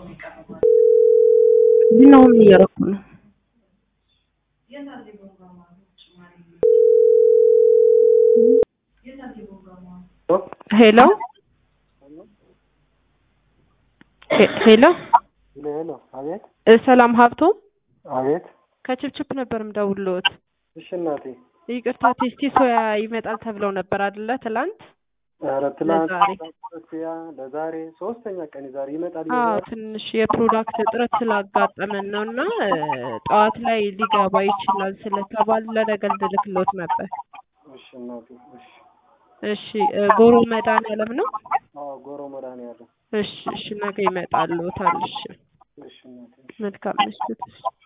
ቡናውን እያረኩ ነው። ሄሎ ሄ- ሄሎ ሄሎ፣ አቤት እ ሰላም ሀብቶ አቤት። ከችፕችፕ ነበር ምደውልዎት። እሺ እናቴ። ይቅርታ ቴስቲ ሶያ ይመጣል ተብለው ነበር አይደለ? ትላንት ኧረ ትናንት ለዛሬ ያ ለዛሬ ሶስተኛ ቀን ዛሬ ይመጣል። አዎ ትንሽ የፕሮዳክት እጥረት ስላጋጠመን ነው እና እ ጠዋት ላይ ሊገባ ይችላል ስለተባለ ለነገ ልልክልዎት ነበር። እሺ እናቴ። እሺ እሺ እ ጎሮ መድኃኒዓለም ነው። አዎ፣ ጎሮ መድኃኒዓለም። እሺ እሺ ነገ ይመጣልዎታል። እሺ እሺ እናቴ። መልካም ምሽት።